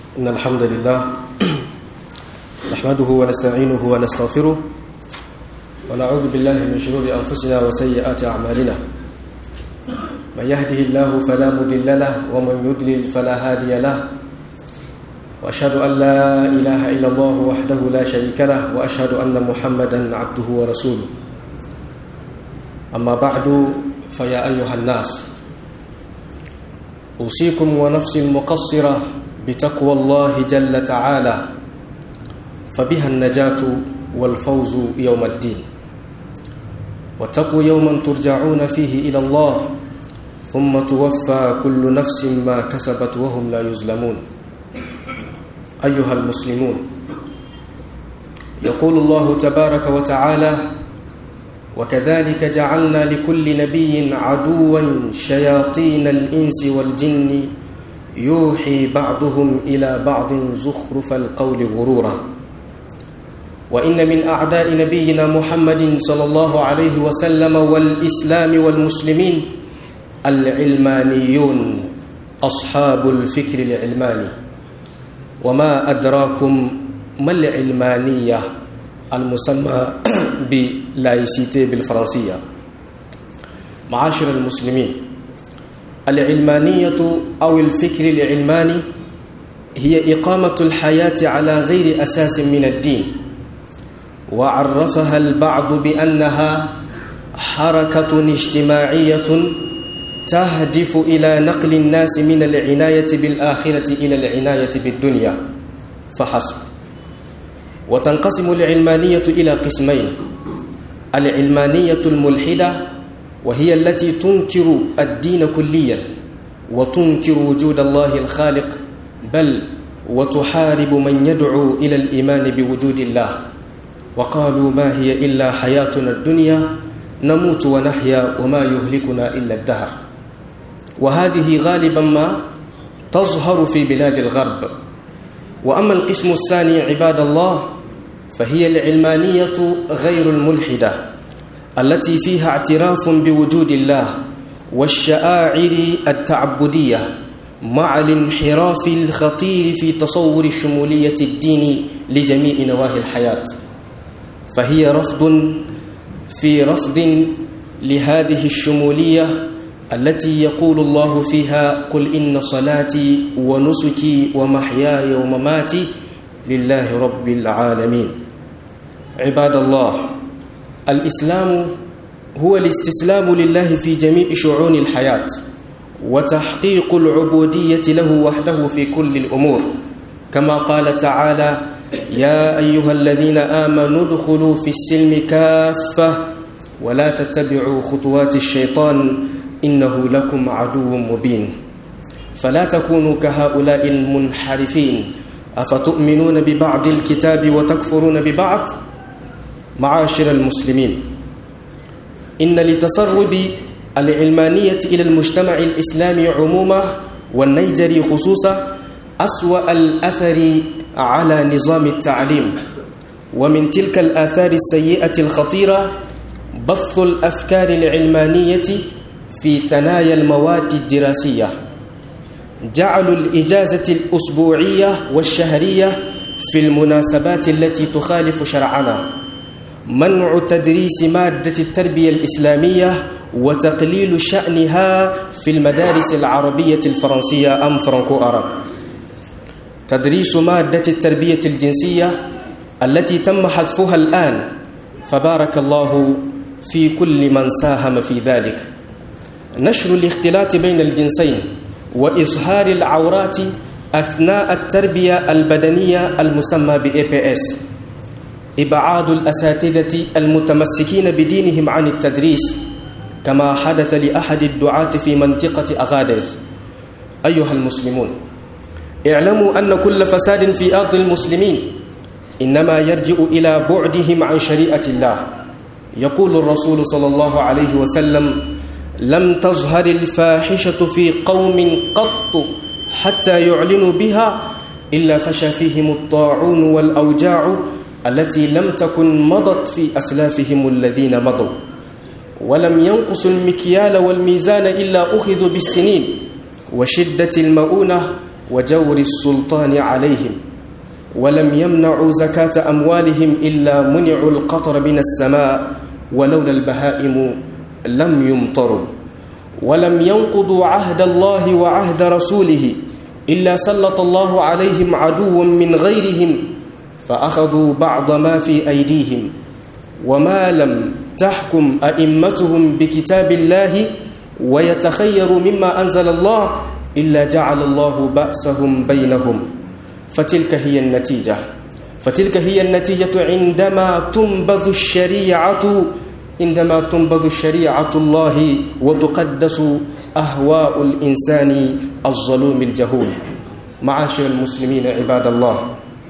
إن الحمد لله نحمده ونستعينه ونستغفره ونعوذ بالله من شرور أنفسنا وسيئات أعمالنا من يهده الله فلا مضل له ومن يضلل فلا هادي له وأشهد أن لا إله إلا الله وحده لا شريك له وأشهد أن محمدا عبده ورسوله أما بعد فيا أيها الناس أوصيكم ونفسي المقصرة بتقوى الله جل تعالى فبها النجاة والفوز يوم الدين واتقوا يوما ترجعون فيه إلى الله ثم توفى كل نفس ما كسبت وهم لا يظلمون أيها المسلمون يقول الله تبارك وتعالى وكذلك جعلنا لكل نبي عدوا شياطين الإنس والجن يوحي بعضهم إلى بعض زخرف القول غرورا وإن من أعداء نبينا محمد صلى الله عليه وسلم والإسلام والمسلمين العلمانيون أصحاب الفكر العلماني وما أدراكم ما العلمانية المسمى بلايسيتي بالفرنسية معاشر المسلمين العلمانية أو الفكر العلماني هي إقامة الحياة على غير أساس من الدين وعرفها البعض بأنها حركة اجتماعية تهدف إلى نقل الناس من العناية بالآخرة إلى العناية بالدنيا فحسب وتنقسم العلمانية إلى قسمين العلمانية الملحدة وهي التي تنكر الدين كليا وتنكر وجود الله الخالق بل وتحارب من يدعو إلى الإيمان بوجود الله وقالوا ما هي إلا حياتنا الدنيا نموت ونحيا وما يهلكنا إلا الدهر وهذه غالبا ما تظهر في بلاد الغرب وأما القسم الثاني عباد الله فهي العلمانية غير الملحدة التي فيها اعتراف بوجود الله والشعائر التعبدية مع الانحراف الخطير في تصور شمولية الدين لجميع نواحي الحياة فهي رفض في رفض لهذه الشمولية التي يقول الله فيها قل إن صلاتي ونسكي ومحياي ومماتي لله رب العالمين عباد الله الإسلام هو الاستسلام لله في جميع شعون الحياة وتحقيق العبودية له وحده في كل الأمور كما قال تعالى يا أيها الذين آمنوا ادخلوا في السلم كافة ولا تتبعوا خطوات الشيطان إنه لكم عدو مبين فلا تكونوا كهؤلاء المنحرفين أفتؤمنون ببعض الكتاب وتكفرون ببعض معاشر المسلمين إن لتسرب العلمانية إلى المجتمع الإسلامي عموما والنيجري خصوصا أسوأ الأثر على نظام التعليم ومن تلك الآثار السيئة الخطيرة بث الأفكار العلمانية في ثنايا المواد الدراسية جعلوا الإجازة الأسبوعية والشهرية في المناسبات التي تخالف شرعنا منع تدريس مادة التربية الإسلامية وتقليل شأنها في المدارس العربية الفرنسية أم فرانكو أرب تدريس مادة التربية الجنسية التي تم حذفها الآن فبارك الله في كل من ساهم في ذلك نشر الاختلاط بين الجنسين وإظهار العورات أثناء التربية البدنية المسمى ب APS إبعاد الأساتذة المتمسكين بدينهم عن التدريس كما حدث لأحد الدعاة في منطقة أغادز أيها المسلمون اعلموا أن كل فساد في أرض المسلمين إنما يرجع إلى بعدهم عن شريعة الله يقول الرسول صلى الله عليه وسلم لم تظهر الفاحشة في قوم قط حتى يعلنوا بها إلا فشى فيهم الطاعون والأوجاع التي لم تكن مضت في أسلافهم الذين مضوا ولم ينقصوا المكيال والميزان إلا أخذوا بالسنين وشدة المؤونة وجور السلطان عليهم ولم يمنعوا زكاة أموالهم إلا منعوا القطر من السماء ولولا البهائم لم يمطروا ولم ينقضوا عهد الله وعهد رسوله إلا سلط الله عليهم عدوا من غيرهم فأخذوا بعض ما في أيديهم وما لم تحكم أئمتهم بكتاب الله ويتخيروا مما أنزل الله إلا جعل الله بأسهم بينهم فتلك هي النتيجة فتلك هي النتيجة عندما تنبذ الشريعة عندما تنبذ شريعة الله وتقدس أهواء الإنسان الظلوم الجهول معاشر المسلمين عباد الله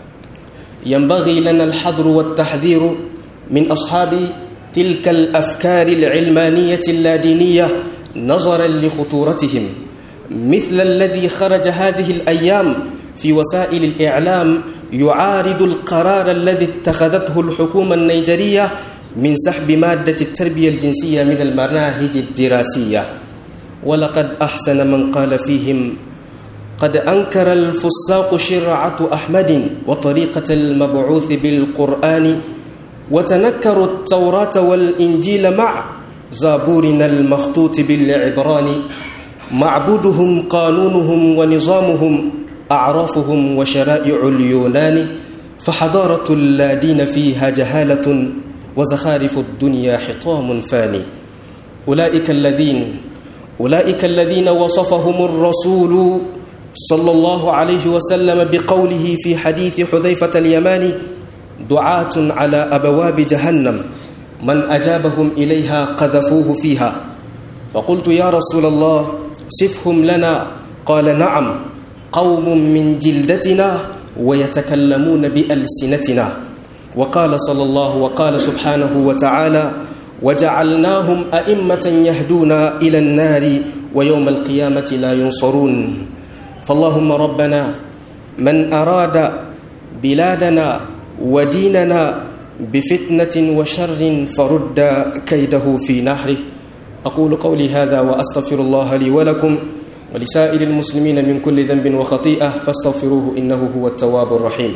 ينبغي لنا الحذر والتحذير من أصحاب تلك الأفكار العلمانية اللادينية نظرا لخطورتهم مثل الذي خرج هذه الأيام في وسائل الإعلام يعارض القرار الذي اتخذته الحكومة النيجرية من سحب مادة التربية الجنسية من المناهج الدراسية ولقد أحسن من قال فيهم قد أنكر الفساق شرعة أحمد وطريقة المبعوث بالقرآن وتنكروا التوراة والإنجيل مع زابورنا المخطوط بالعبران معبودهم قانونهم ونظامهم أعرافهم وشرائع اليونان فحضارة لا دين فيها جهالة وزخارف الدنيا حطام فاني أولئك الذين أولئك الذين وصفهم الرسول صلى الله عليه وسلم بقوله في حديث حذيفة اليماني دعاة على أبواب جهنم من أجابهم إليها قذفوه فيها فقلت يا رسول الله صفهم لنا قال نعم قوم من جلدتنا ويتكلمون بألسنتنا وقال صلى الله وقال سبحانه وتعالى وجعلناهم أئمة يهدون إلى النار ويوم القيامة لا ينصرون فاللهم ربنا من أراد بلادنا وديننا بفتنة وشر فرد كيده في نحره أقول قولي هذا وأستغفر الله لي ولكم ولسائر المسلمين من كل ذنب وخطيئة فاستغفروه إنه هو التواب الرحيم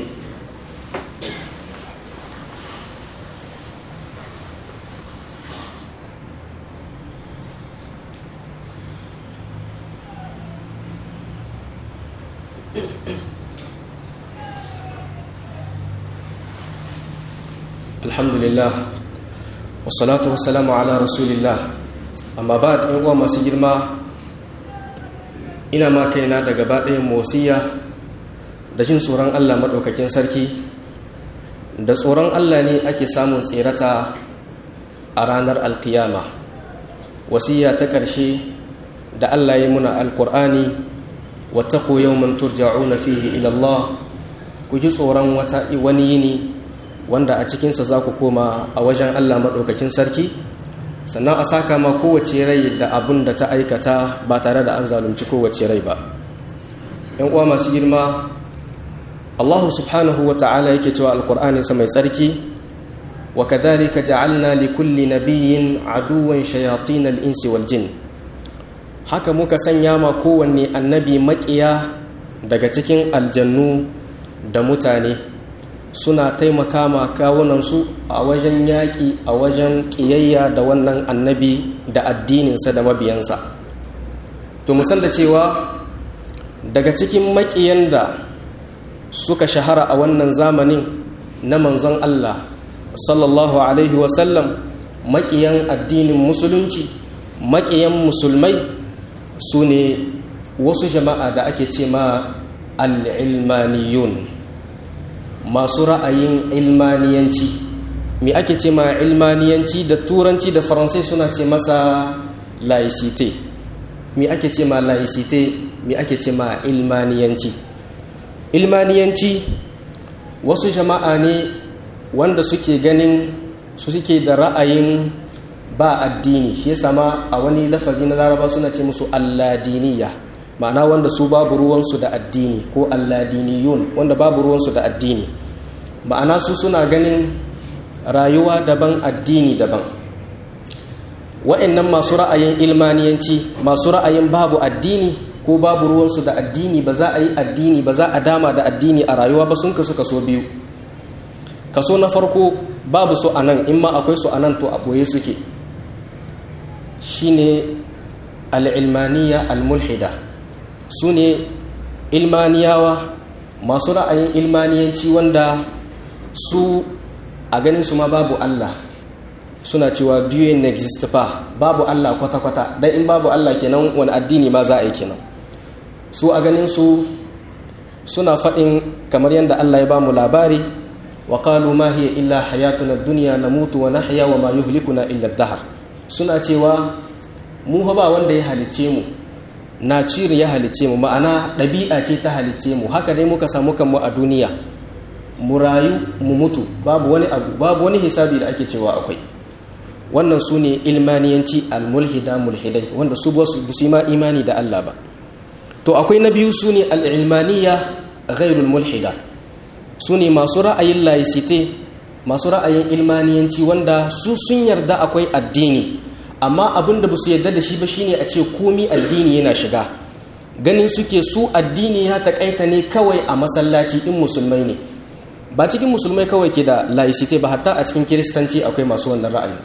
alhamdulillah wassalatu wassalamu ala rasulillah amma ba da uwa masu girma ina ma kaina da gaba ɗayan mosiya da jin tsoron allah maɗaukakin sarki da tsoron allah ne ake samun tserata a ranar alkiyama wasiya ta ƙarshe da allah ya muna alkur'ani wata koyau man turja'una fihi ilallah ku ji tsoron wani yini wanda a cikinsa za ku koma a wajen Allah maɗaukakin sarki sannan a saka ma kowace rai da abin da ta aikata ba tare da an zalunci kowace rai ba ‘yan uwa masu girma allahu subhanahu wa ta'ala yake cewa alkur'aninsa mai tsarki wa kadhalika ja'alna li kulli nabiyyin aduwan shayatin al-insi wal jin haka muka sanya ma kowanne annabi maƙiya daga cikin aljannu da mutane suna taimaka ma kawunansu a wajen yaƙi a wajen ƙiyayya da wannan annabi da addininsa da mabiyansa to musan da cewa daga cikin maƙiyan da suka shahara a wannan zamanin na manzon Allah sallallahu alaihi wasallam maƙiyan addinin musulunci maƙiyan musulmai su ne wasu jama'a da ake ce ma al'ilmaniyun masu ra'ayin ilmaniyanci me ake ce ma ilmaniyanci da turanci da faransai suna ce masa laicite me ake ce ma laicite me ake ce ma ilmaniyanci ilmaniyanci wasu jama'a ne wanda suke ganin su suke da ra'ayin ba addini shi yasa ma a wani lafazi na laraba suna ce musu alladiniya ma'ana wanda su babu ruwansu da addini ko alladiniyun wanda babu ruwansu da addini ma'ana su suna ganin rayuwa daban addini daban wa'annan masu ra'ayin ilmaniyanci masu ra'ayin babu addini ko babu ruwansu da addini ba za a yi addini ba za a dama da addini a rayuwa ba sun kasu kaso biyu kaso na farko babu su a nan in ma akwai su a nan to a ɓoye suke shine al'ilmaniya al-mulhida su ne ilmaniyawa masu ra'ayin ilmaniyanci wanda su a ganin su ma babu Allah suna cewa dieu n'existe pas babu Allah kwata-kwata dan in babu Allah kenan wani addini ma za a yi kenan su a ganin su suna faɗin kamar yadda Allah ya ba mu labari wa qalu ma hiya illa hayatuna dunya namutu wa nahya wa ma yuhlikuna illa ad-dahr suna cewa mu ba wanda ya halicce mu na ciri ya halicce mu ma'ana ɗabi'a ce ta halicce mu haka dai muka samu kanmu a duniya mu rayu mu mutu babu wani abu babu wani hisabi da ake cewa akwai wannan su ne ilmaniyanci almulhida mulhidai wanda su ba su ma imani da Allah ba to akwai na biyu su ne al'ilmaniya ghairul mulhida su ne masu ra'ayin laicite masu ra'ayin ilmaniyanci wanda su sun yarda akwai addini amma abin da ba su yarda da shi ba shine a ce komi addini yana shiga ganin suke su addini ya taƙaita ne kawai a masallaci in musulmai ne ba cikin musulmai kawai ke da laicite ba hatta a cikin kiristanci akwai masu wannan ra'ayi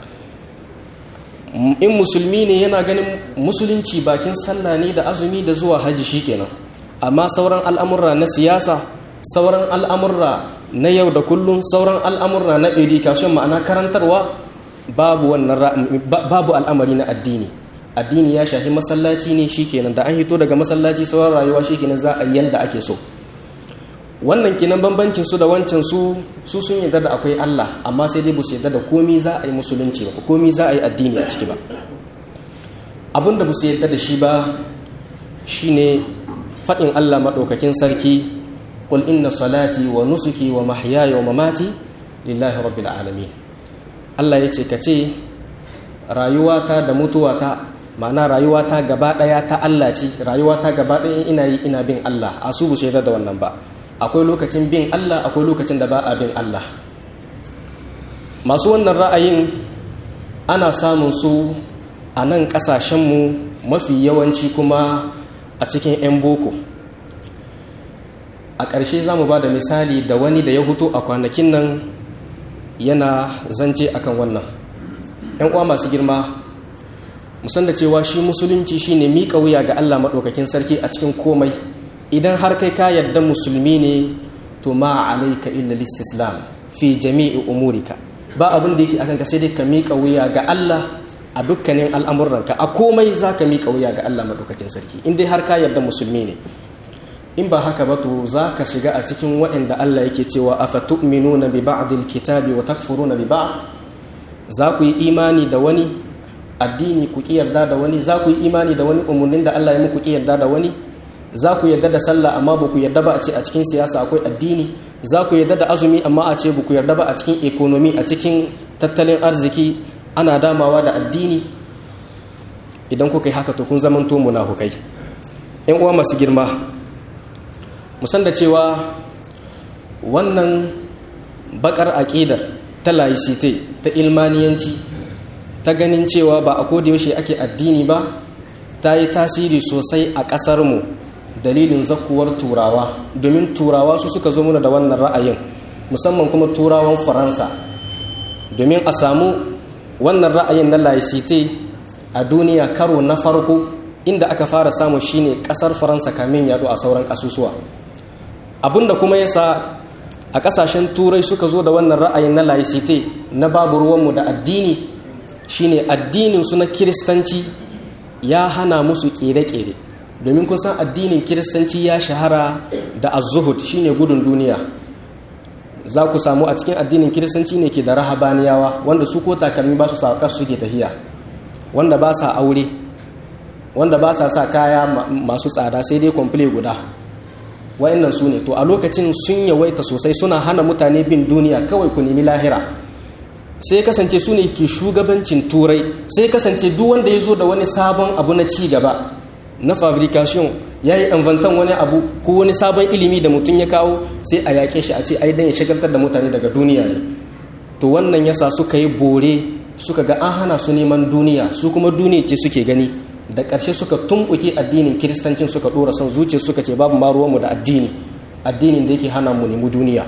in musulmi ne yana ganin musulunci bakin sallah ne da azumi da zuwa haji shikenan amma sauran al'amurra na siyasa sauran al'amurra na yau da kullum sauran al'amurra na education ma'ana karantarwa babu wannan babu al'amari na addini addini ya shafi masallaci ne shikenan da an hito daga masallaci sauran rayuwa shikenan za a yi yanda ake so wannan kinan bambancin su da wancan su su sun yarda da akwai Allah amma sai dai ba su yarda da komi za a yi musulunci ba komi za a yi addini a ciki ba abin da ba su yarda da shi ba shine faɗin Allah maɗaukakin sarki qul inna salati wa nusuki wa mahyaya wa mamati lillahi rabbil alamin Allah yace ka ce rayuwata da mutuwata ma'ana rayuwata gaba ɗaya ta Allah ce rayuwata gaba ɗaya ina yi ina bin Allah a su bu yarda da wannan ba akwai lokacin bin Allah akwai lokacin da ba a bin Allah masu wannan ra'ayin ana samun su a nan ƙasashenmu mafi yawanci kuma a cikin 'yan boko a ƙarshe za mu ba da misali da wani da ya hutu a kwanakin nan yana zance akan wannan 'yan uwa masu girma musan da cewa shi musulunci shine miƙa wuya ga Allah maɗaukakin sarki a cikin komai idan har kai ka yarda musulmi ne to ma alaika illa listislam fi jami'i umurika ba abin da yake akan ka sai dai ka miƙa wuya ga Allah a dukkanin al'amuranka a komai za ka miƙa wuya ga Allah maɗaukakin sarki in dai har ka yarda musulmi ne in ba haka ba to za ka shiga a cikin waɗanda Allah yake cewa afa tu'minuna bi ba'dil kitabi wa takfuruna bi ba'd za ku yi imani da wani addini ku ki yarda da wani za ku yi imani da wani umarnin da Allah ya muku ki yarda da wani za ku yarda da sallah amma ba ku yarda ba a ce a cikin siyasa akwai addini za ku yarda da azumi amma a ce ba ku yarda ba a cikin ekonomi a cikin tattalin arziki ana damawa da addini idan kuka yi haka to kun zamanto munafukai yan uwa masu girma musan da cewa wannan bakar aƙidar ta laicite ta ilmaniyanci ta ganin cewa ba a yaushe ake addini ba ta yi tasiri sosai a ƙasarmu dalilin zakuwar turawa domin turawa su suka zo muna da wannan ra'ayin musamman kuma turawan faransa domin a samu wannan ra'ayin na laicite a duniya karo na farko inda aka fara samu shine ƙasar faransa kamin yado a sauran ƙasusuwa abinda kuma yasa a ƙasashen turai suka zo da wannan ra'ayin na laicite na babu ruwanmu da addini shine addinin su na kiristanci ya hana musu ƙere-ƙere domin kun san addinin kiristanci ya shahara da azuhud shine gudun duniya za ku samu a cikin addinin kiristanci ne ke da rahabaniyawa wanda su ko takalmi ba su sa kasu suke tafiya wanda ba sa aure wanda ba sa sa kaya masu tsada sai dai kwamfule guda wa'annan su ne to a lokacin sun yawaita sosai suna hana mutane bin duniya kawai ku nemi lahira sai kasance su ne ke shugabancin turai sai kasance duk wanda ya zo da wani sabon abu na ci gaba na fabrication ya yi inventan wani abu ko wani sabon ilimi da mutum ya kawo sai a yaƙe shi a ce ai dan ya shagaltar da mutane daga duniya ne to wannan yasa suka yi bore suka ga an hana su neman duniya su kuma duniya ce suke gani da ƙarshe suka tumɓuke addinin kiristancin suka ɗora son zuciya suka ce babu ma ruwanmu da addini addinin da yake hana mu nemi duniya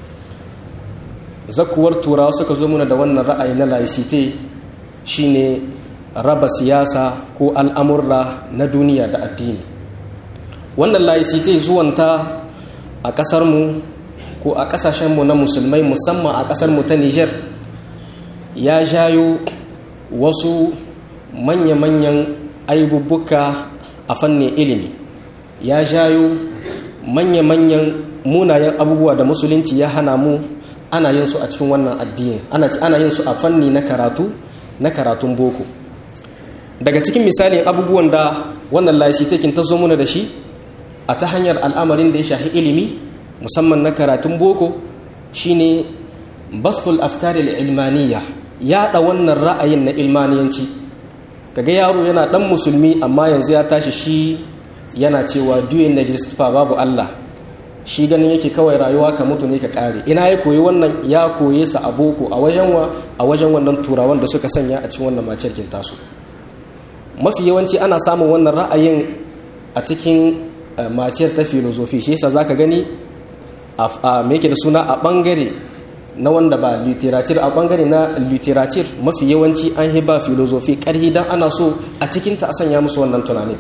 zakuwar turawa suka zo muna da wannan ra'ayi na laicite shine raba siyasa ko al'amurra na duniya da addini wannan laicite zuwanta a ƙasarmu ko a ƙasashenmu na musulmai musamman a ƙasarmu ta niger ya jayo wasu manya-manyan aibubbuka a fannin ilimi ya jayo manya-manyan munayen abubuwa da musulunci ya hana mu ana yin su a cikin wannan addini ana yin su a fanni na karatu na karatun boko daga cikin misalin abubuwan da wannan laisitekin ta zo muna da shi a ta hanyar al'amarin da ya shahi ilimi musamman na karatun boko shine bathul afkari ilmaniya yaɗa wannan ra'ayin na ilmaniyanci kaga yaro yana ɗan musulmi amma yanzu ya tashi shi yana cewa duyin na babu Allah shi ganin yake kawai rayuwa ka mutu ne ka kare ina ya koyi wannan ya koye sa a boko a wajen wa a wajen wannan turawan da suka sanya a cikin wannan maciyarkin tasu mafi yawanci ana samun wannan ra'ayin a cikin maciyar ta filozofi shi yasa zaka gani a me da suna a bangare na wanda ba literature a bangare na literature mafi yawanci an hiba filozofi karhi dan ana so a cikinta a sanya musu wannan tunanin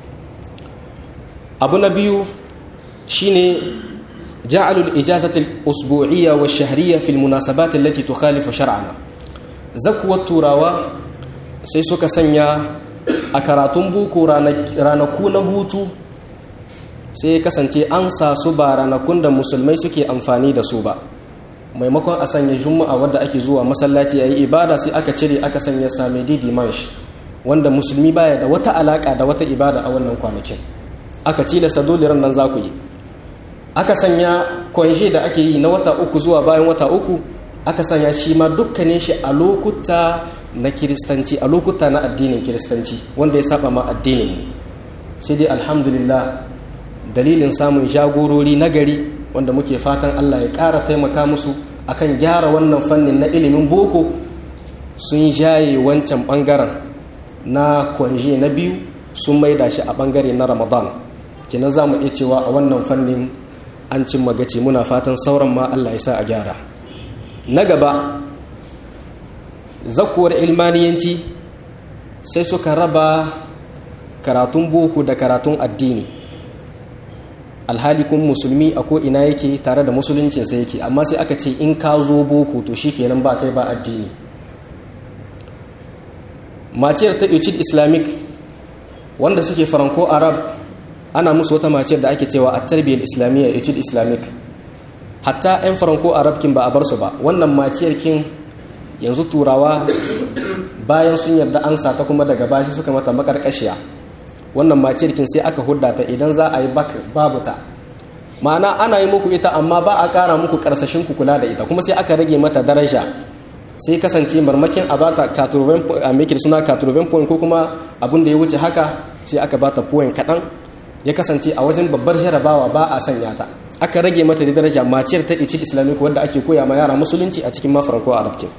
abu na biyu shine ja'alul ijazatil usbu'iyya wa shahriyya fil munasabat allati tukhalifu shar'ana zakuwar turawa sai suka sanya a karatun buku ranaku na hutu sai kasance an sa su ba ranakun da musulmai suke amfani da su ba maimakon a sanya juma'a wadda ake zuwa masallaci yayi ibada sai aka cire aka sanya samedi dimanche wanda musulmi baya da wata alaka da wata ibada a wannan kwanakin aka tilasta dole ran nan za ku yi aka sanya kwanje da ake yi na wata uku zuwa bayan wata uku aka sanya shi ma dukkanin shi a lokuta na kiristanci a lokuta na addinin kiristanci wanda ya saba ma addinin sai dai alhamdulillah dalilin samun jagorori na gari wanda muke fatan Allah ya ƙara taimaka musu akan gyara wannan fannin na ilimin boko sun jaye wancan ɓangaren na kwanje na biyu sun maida shi a ɓangare na ramadan kenan za mu iya cewa a wannan fannin an cin magaci muna fatan sauran ma Allah ya sa a gyara na gaba zakuwar ilmaniyanci sai suka raba karatun boko da karatun addini alhali kun musulmi a ko'ina yake tare da musuluncinsa yake amma sai aka ce in ka zo boko to shi kenan ba kai ba addini maciyar ta uchid islamic wanda suke faranko arab ana musu wata maciyar da ake cewa a tarbiyyar islamiyya uchid islamic hatta 'yan faranko arab kin ba a bar su ba wannan maciyar kin yanzu turawa bayan sun yarda an ta kuma daga bashi suka mata makarkashiya wannan maciyar kin sai aka hudda ta idan za a yi babu ta ma'ana ana yi muku ita amma ba a kara muku karsashin ku kula da ita kuma sai aka rage mata daraja sai kasance marmakin a bata a mekir suna 80 point ko kuma abin da ya wuce haka sai aka bata point kaɗan ya kasance a wajen babbar jarabawa ba a sanya ta aka rage mata da daraja maciyar ta ici islamic wanda ake koya ma yara musulunci a cikin ma faranko arabkin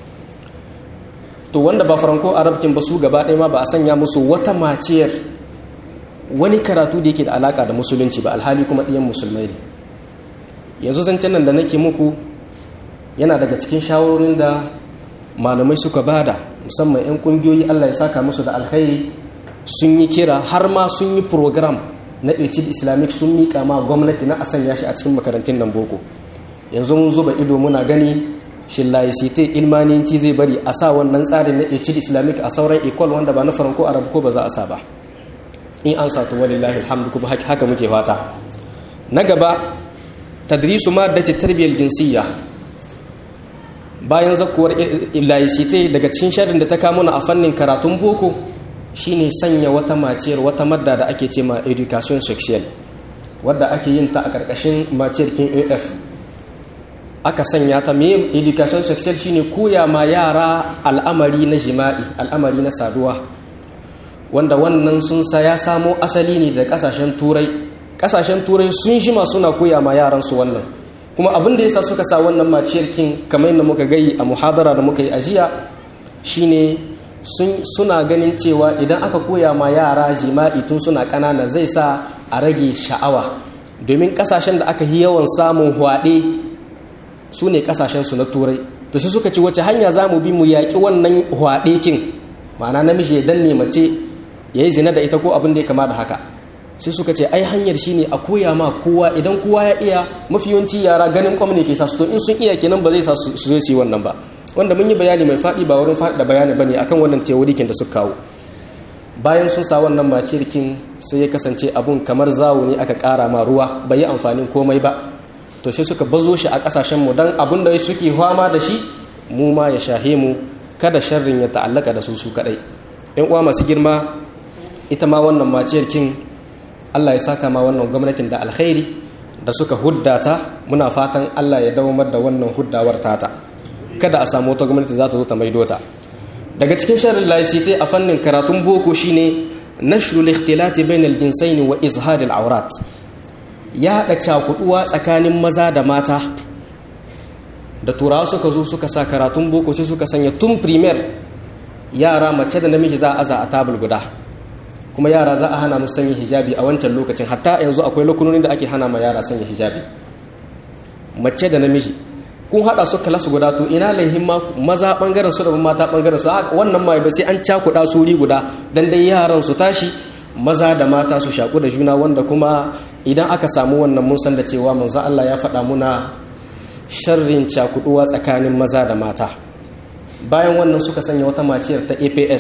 to wanda ba faranko arabkin ba su gaba ɗaya ma ba a sanya musu wata maciyar wani karatu da yake da alaka da musulunci ba alhali kuma ɗiyan musulmai ne yanzu zancen nan da nake muku yana daga cikin shawarorin da malamai suka bada musamman 'yan kungiyoyi allah ya saka musu da alkhairi sun yi kira har ma sun yi program na ecid islamic sun miƙa ma gwamnati na a sanya shi a cikin makarantun nan boko yanzu mun zuba ido muna gani shin laicite ilmaninci zai bari a sa wannan tsarin na ecid islamic a sauran ecole wanda ba na faranko arab ko ba za a sa ba in an satu walillahi alhamdu kuma haka muke fata na gaba tadrisu ma da tarbiyyar jinsiyya bayan zakuwar laicite daga cikin sharrin da ta kamo na a fannin karatun boko shine sanya wata maciyar wata madda da ake ce ma education sexual wadda ake yin ta a ƙarƙashin maciyar kin af aka sanya ta me education sexual shine koya ma yara al'amari na jima'i al'amari na saduwa wanda wannan sun sa ya samo asali ne da kasashen turai kasashen turai sun shima suna koya ma yaran su wannan kuma abin da yasa suka sa wannan maciyar kin kamar yadda muka gayi a muhadara da muka yi ajiya shine suna ganin cewa idan aka koya ma yara jima'i tun suna ƙanana zai sa a rage sha'awa domin ƙasashen da aka yi yawan samun hwaɗe su ne ƙasashensu na turai to shi suka ce wace hanya za mu bi mu yaƙi wannan hwaɗe kin ma'ana namiji ya danne mace ya yi zina da ita ko abin da ya kama da haka sai suka ce ai hanyar shine a koya ma kowa idan kowa ya iya mafi yawanci yara ganin kwam ne ke sa su to in sun iya kenan ba zai sa su zo su yi wannan ba wanda mun yi bayani mai faɗi ba wurin faɗi da bayani bane akan wannan teorikin da suka kawo bayan sun sa wannan macirkin sai ya kasance abun kamar zawo ne aka ƙara ma ruwa bai yi amfanin komai ba to sai suka bazo shi a ƙasashen mu dan abun da suke fama da shi mu ma ya shahe mu kada sharrin ya ta'allaka da su su kadai yan uwa masu girma ita ma wannan macirkin Allah ya saka ma wannan gwamnatin da alkhairi da suka huddata muna fatan Allah ya dawamar da wannan huddawar tata kada a samu wata gwamnati za ta zo ta maido ta daga cikin sharrin laicite a fannin karatun boko shine nashru al-ikhtilati bainal jinsaini wa izhar al-awrat ya hada cakuduwa tsakanin maza da mata da turawa suka zo suka sa karatun boko sai suka sanya tun primer yara mace da namiji za a aza a tabul guda kuma yara za a hana musu sanya hijabi a wancan lokacin hatta yanzu akwai lokunonin da ake hana ma yara sanya hijabi mace da namiji kun hada su kalas guda to ina laihin ma maza bangaren su da mata bangaren su wannan ma ba sai an cakuda su ri guda dan dai yaran su tashi maza da mata su shaku da juna wanda kuma idan aka samu wannan mun san da cewa manzo Allah ya faɗa muna sharrin cakuduwa tsakanin maza da mata bayan wannan suka sanya wata maciyar ta APS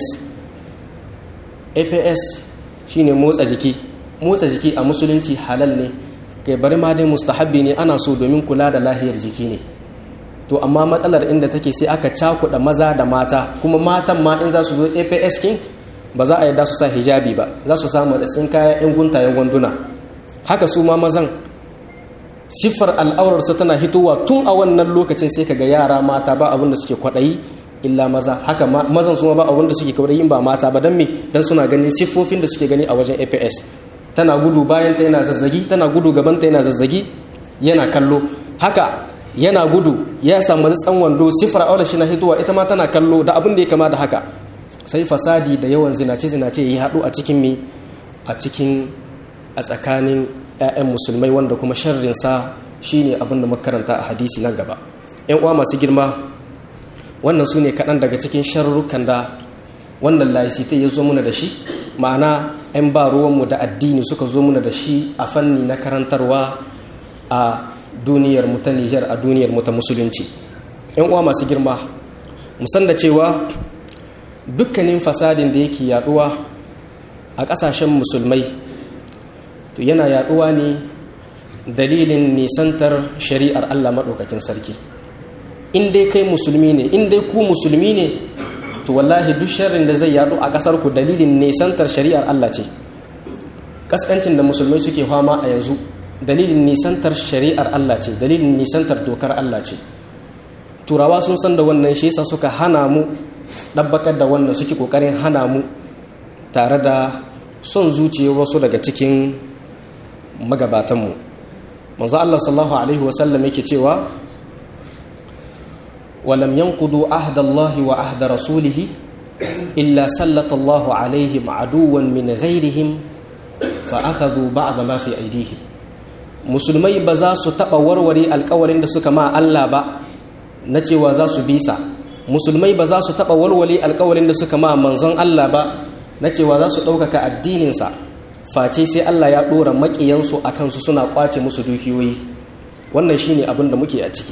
APS shine motsa jiki motsa jiki a musulunci halal ne kai bari ma dai mustahabbi ne ana so domin kula da lahiyar jiki ne to amma matsalar inda take sai aka cakuɗa maza da mata kuma matan ma in za su zo aps king ba za a yarda su sa hijabi ba za su samu matsatsin kaya in guntayen gwanduna haka su ma mazan siffar al'aurarsa tana hitowa tun a wannan lokacin sai kaga yara mata ba abin da suke kwaɗayi illa maza haka mazan su ma ba abin da suke kwaɗayi ba mata ba don me don suna ganin siffofin da suke gani a wajen aps tana gudu bayan ta yana zazzagi tana gudu gaban ta yana zazzagi yana kallo haka yana gudu ya samu tsan wando sifar aure shi na hituwa ita ma tana kallo da abin da ya kama da haka sai fasadi da yawan zinace zinace ya haɗu a cikin mi a cikin a tsakanin 'ya'yan musulmai wanda kuma sharrin sa shine abin da makaranta a hadisi nan gaba yan uwa masu girma wannan su ne kaɗan daga cikin sharrukan da wannan laicite ya zo muna da shi ma'ana 'yan ba ruwanmu da addini suka zo muna da shi a fanni na karantarwa a duniyar mu ta Nijar a duniyar mu ta musulunci yan uwa masu girma musan da cewa dukkanin fasadin da yake yaduwa a kasashen musulmai to yana yaduwa ne dalilin nisantar shari'ar Allah maɗaukakin sarki in dai kai musulmi ne in dai ku musulmi ne to wallahi duk sharrin da zai yadu a ƙasar ku dalilin nisantar shari'ar Allah ce kaskancin da musulmai suke fama a yanzu dalilin nisantar shari'ar Allah ce dalilin nisantar dokar Allah ce turawa sun san da wannan shi yasa suka hana mu ɗabbakar da wannan suke ƙoƙarin hana mu tare da son zuciyar wasu daga cikin magabatanmu manzo Allah sallallahu alaihi wasallam yake cewa walam yanqudu ahda Allah wa ahda rasulih illa sallata Allah alaihim aduwan min ghairihim fa akhadhu ba'd ma fi aydihim musulmai ba za su taɓa warware alkawarin da suka ma Allah ba na cewa za su bisa musulmai ba za su taɓa warware alkawarin da suka ma manzon Allah ba na cewa za su ɗaukaka addininsa face sai Allah ya ɗora maƙiyansu a kansu suna ƙwace musu dukiyoyi wannan shine abin da muke a ciki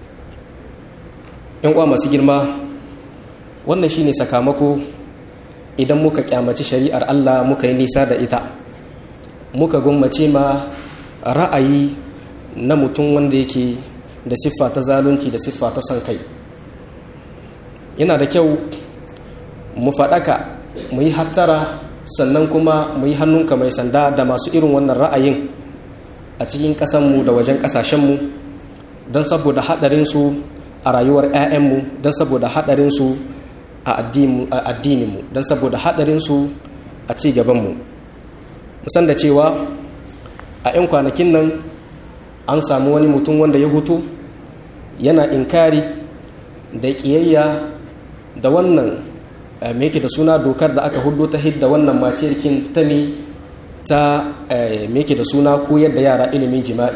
yan uwa masu girma wannan shine sakamako idan muka kyamaci shari'ar Allah muka yi nisa da ita muka gwammace ma ra'ayi na mutum wanda yake da siffa ta zalunci da siffa ta son kai yana da kyau mu faɗaka mu yi hattara sannan kuma mu yi hannunka mai sanda da masu irin wannan ra'ayin a cikin ƙasanmu da wajen ƙasashenmu don saboda haɗarinsu a rayuwar 'ya'yanmu don saboda haɗarinsu a addininmu don saboda haɗarinsu a ci gabanmu musan da cewa a 'yan kwanakin nan an samu wani mutum wanda ya hutu yana inkari da ƙiyayya da wannan me yake da suna dokar da aka hudu ta hidda wannan maciyarkin ta ne ta me yake da suna koyar da yara ilimin jima'i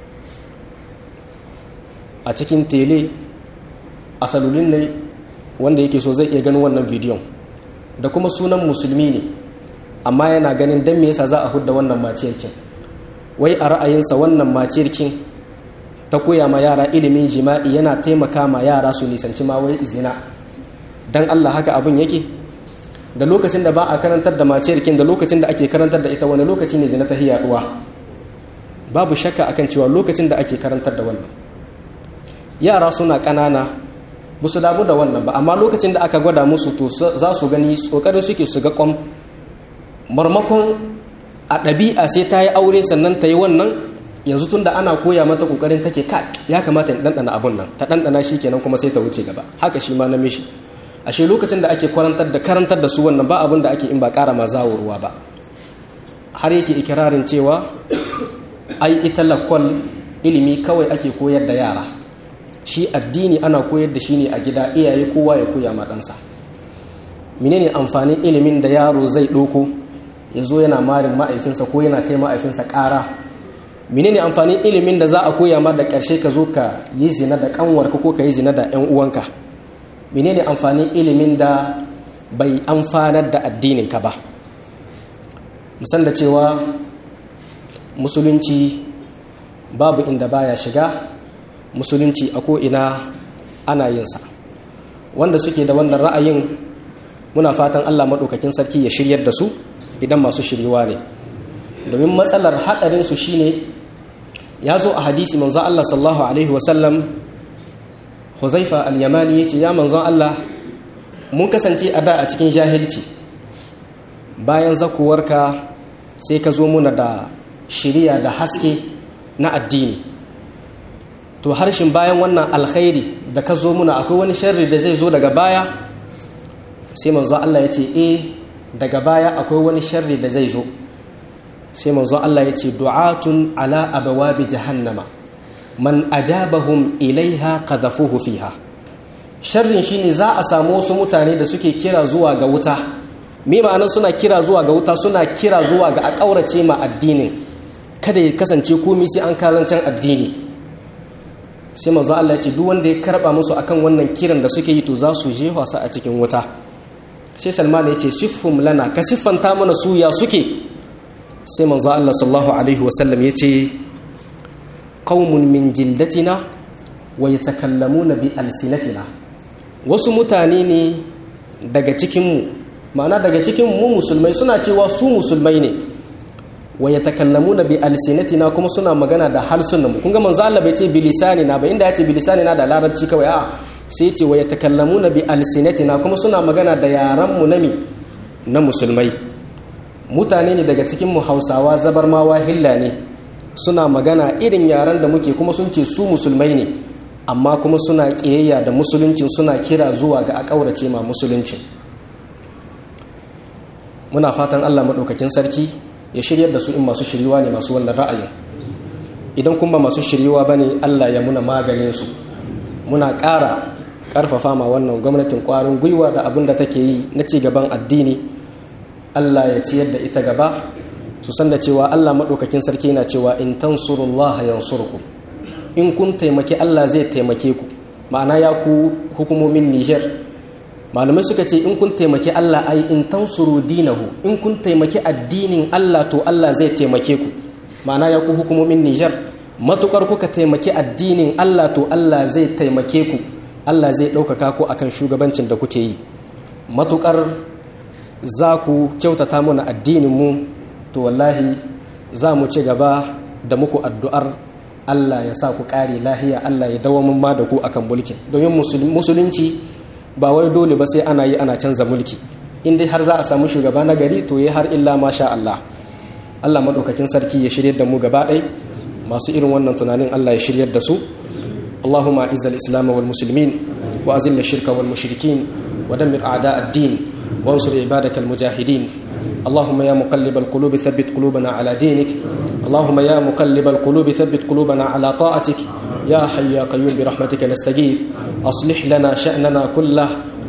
a cikin tele a salulin ne wanda yake so zai iya ganin wannan bidiyon da kuma sunan musulmi ne amma yana ganin don me yasa za a hudda wannan maciyarkin wai a ra'ayinsa wannan maciyarkin ta koya ma yara ilimin jima'i yana taimaka ma yara su nisanci ma wai zina dan Allah haka abin yake da lokacin da ba a karantar da maciyarkin da lokacin da ake karantar da ita wani lokaci ne zina ta yaduwa babu shakka akan cewa lokacin da ake karantar da wannan yara suna ƙanana ba su damu da wannan ba amma lokacin da aka gwada musu to za su gani tsokarin suke su ga kwam marmakon a ɗabi'a sai ta yi aure sannan ta yi wannan yanzu tun da ana koya mata kokarin take ka ya kamata in ɗanɗana abun nan ta ɗanɗana shi kenan kuma sai ta wuce gaba haka shi ma na mishi ashe lokacin da ake karantar da karantar da su wannan ba abin da ake in ba ƙara ma zawo ruwa ba har yake ikirarin cewa ai ita lakwal ilimi kawai ake koyar da yara shi addini ana koyar da shi ne a gida iyaye kowa ya koya ma ɗansa menene amfanin ilimin da yaro zai ɗauko ya zo yana marin ma'aifinsa ko yana kai ma'aifinsa ƙara menene amfanin ilimin da za a koya ma da ƙarshe ka zo ka yi zina da ƙanwarka ko ka yi zina da 'yan uwanka menene amfanin ilimin da bai amfanar da addininka ba musan da cewa musulunci babu inda baya shiga musulunci a ko'ina ana yinsa wanda suke da wannan ra'ayin muna fatan allah maɗaukakin sarki ya shiryar da su idan masu shiriwa ne domin matsalar haɗarinsu shine ya zo a hadisi manzon allah sallallahu alaihi wasallam huzaifa al-yamani ya ce ya manzon allah mun kasance a da a cikin jahilci bayan zakuwarka sai ka zo muna da shiriya da haske na addini to harshen bayan wannan alkhairi da ka zo muna akwai wani sharri da zai zo daga baya sai manzo Allah ya ce eh daga baya akwai wani sharri da zai zo sai manzo Allah ya ce du'atun ala abawabi jahannama man ajabahum ilaiha qadhafuhu fiha sharrin shine za a samu wasu mutane da suke kira zuwa ga wuta me ma'anar suna kira zuwa ga wuta suna kira zuwa ga a kaurace ma addinin kada ya kasance komai sai an kazancan addini sai manzo Allah ya ce duk wanda ya karba musu akan wannan kiran da suke yi to za su je wasa a cikin wuta sai Salman ya ce siffum lana ka siffanta mana su ya suke sai manzo Allah sallallahu alaihi wasallam ya ce qaumun min jildatina wa yatakallamuna bi alsinatina wasu mutane ne daga cikin mu ma'ana daga cikin mu musulmai suna cewa su musulmai ne wa yatakallamuna bi alsinatina kuma suna magana da harsunan mu kun ga manzo Allah bai ce bi lisanina ba inda ya ce bi lisanina da larabci kawai a'a sai ya ce wa yatakallamuna bi alsinatina kuma suna magana da yaran mu nami na musulmai mutane ne daga cikin mu Hausawa zabarmawa hilla ne suna magana irin yaran da muke kuma sun ce su musulmai ne amma kuma suna kiyayya da musuluncin suna kira zuwa ga a kaurace ma musuluncin muna fatan Allah madaukakin sarki ya shiryar da su in masu shiriwa ne masu wannan ra'ayin idan kuma masu shiriwa ba ne allah ya muna maganin su muna ƙara ƙarfafa ma wannan gwamnatin ƙwarin gwiwa da abin da take yi na ci gaban addini allah ya ciyar da ita gaba su san da cewa allah maɗaukakin sarki na cewa in tansurullah yansurku in kun taimaki allah zai taimake ku ma'ana ya ku hukumomin niger malamai suka ce in kun taimaki Allah ai in tansuru dinahu in kun taimaki addinin Allah to Allah zai taimake ku ma'ana ya ku hukumomin Nijar matukar kuka taimaki addinin Allah to Allah zai taimake ku Allah zai ɗaukaka ku akan shugabancin da kuke yi matukar za ku kyautata mana addinin mu to wallahi za mu ci gaba da muku addu'ar Allah ya sa ku ƙare lahiya Allah ya dawo mun ma da ku akan mulkin domin musulunci ba wai dole ba sai ana yi ana canza mulki in dai har za a samu shugaba na gari to yi har illa masha Allah Allah madaukakin sarki ya shiryar da mu gaba ɗai masu irin wannan tunanin Allah ya shiryar da su Allahumma izal islam wal muslimin wa azil shirka wal mushrikin wa dammir a'da ad-din wa ansur ibadakal mujahidin اللهم يا مقلب القلوب ثبت قلوبنا على دينك اللهم يا مقلب القلوب ثبت قلوبنا على طاعتك يا حي يا قيوم برحمتك نستغيث أصلح لنا شأننا كله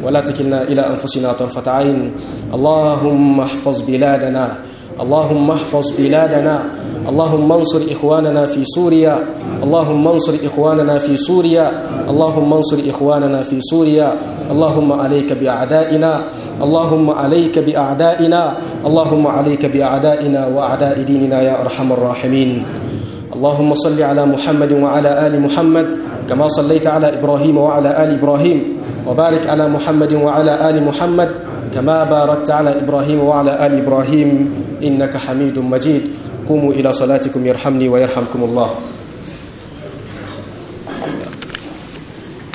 ولا تكلنا إلى أنفسنا طرفة عين اللهم احفظ بلادنا اللهم احفظ بلادنا اللهم انصر إخواننا في سوريا اللهم انصر إخواننا في سوريا اللهم انصر إخواننا في سوريا اللهم عليك بأعدائنا اللهم عليك بأعدائنا اللهم عليك بأعدائنا وأعداء ديننا يا أرحم الراحمين اللهم صل على محمد وعلى آل محمد كما صليت على إبراهيم وعلى آل إبراهيم وبارك على محمد وعلى آل محمد كما باركت على إبراهيم وعلى آل إبراهيم إنك حميد مجيد قوموا إلى صلاتكم يرحمني ويرحمكم الله